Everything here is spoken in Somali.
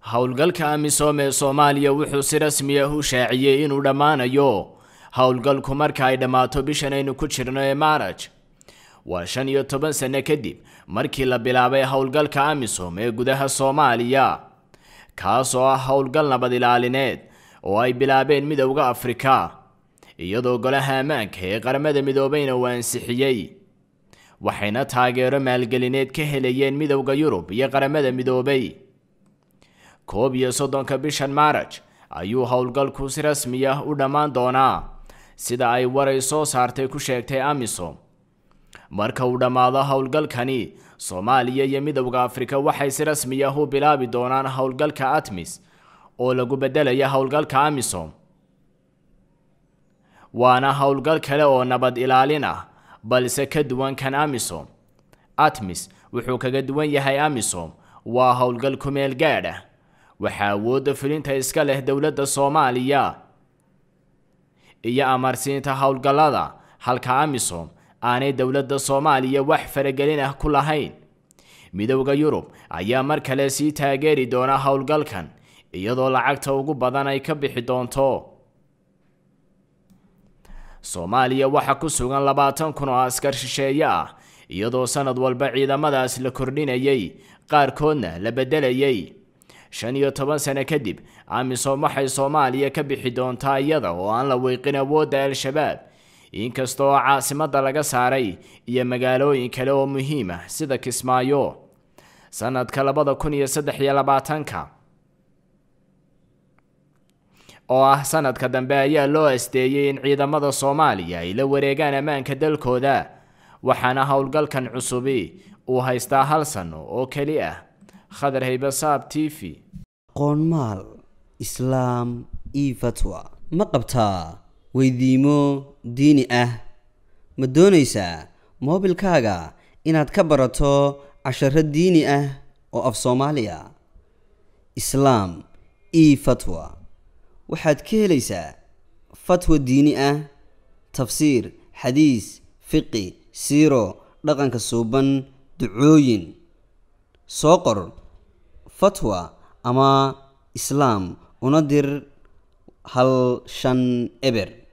howlgalka amisom ee soomaaliya wuxuu si rasmi ah u shaaciyey inuu dhammaanayo howlgalku marka ay dhammaato bishan aynu ku jirno ee maaraj waa shan iyo toban sano kadib markii la bilaabay howlgalka amisom ee gudaha soomaaliya kaas oo ah howlgal nabad ilaalineed oo ay bilaabeen midowda afrika iyadoo golaha ammaanka ee qaramada midoobeyna uu ansixiyey waxayna taageero maalgelineed ka helayeen midowda yurub iyo qaramada midoobay koob iyo soddonka bishan maaraj ayuu howlgalku si rasmi ah u dhammaan doonaa sida ay waray soo saartay ku sheegtay amisom marka uu dhammaado howlgalkani soomaaliya iyo midowda afrika waxay si rasmi ah u bilaabi doonaan howlgalka atmis oo lagu bedelaya howlgalka amisom waana howlgal kale oo nabad ilaalin ah balse ka duwan kan amisom atmis wuxuu kaga duwan yahay amisom waa howlgal kumeel gaadh ah waxaa awoodda fulinta iska leh dowladda soomaaliya iyo amarsiinta howlgallada halka amisom aanay dowladda soomaaliya wax faragelin ah ku lahayn midowda yurub ayaa mar kale sii taageeri doona howlgalkan iyadoo lacagta ugu badan ay ka bixi doonto soomaaliya waxaa ku sugan labaatan kun oo askar shisheeye ah iyadoo sanad walba ciidamadaas la kordhinayay qaarkoodna la beddelayay shan iyo toban sano kadib amisom waxay soomaaliya ka bixi doontaa iyada oo aan la weyqin awoodda al-shabaab inkasta oo caasimadda laga saaray iyo magaalooyin kale oo muhiim ah sida kismaayo sanadka labada kun iyo saddex iyo labaatanka oo ah sanadka dambe ayaa loo asteeyey in ciidamada soomaaliya ay la wareegaan ammaanka dalkooda waxaana howlgalkan cusubi uu haystaa hal sano oo keli ah khadar haybasaab t v qoonmaal islaam io fatwa ma qabtaa weydiimo diini ah ma doonaysaa moobilkaaga inaad ka barato casharo diini ah oo af soomaaliya islaam io fatwa waxaad ka helaysaa fatwa diini ah tafsiir xadiis fiqi siiro dhaqanka suuban ducooyin soo qor fatwa ama islaam una dir hal shan eber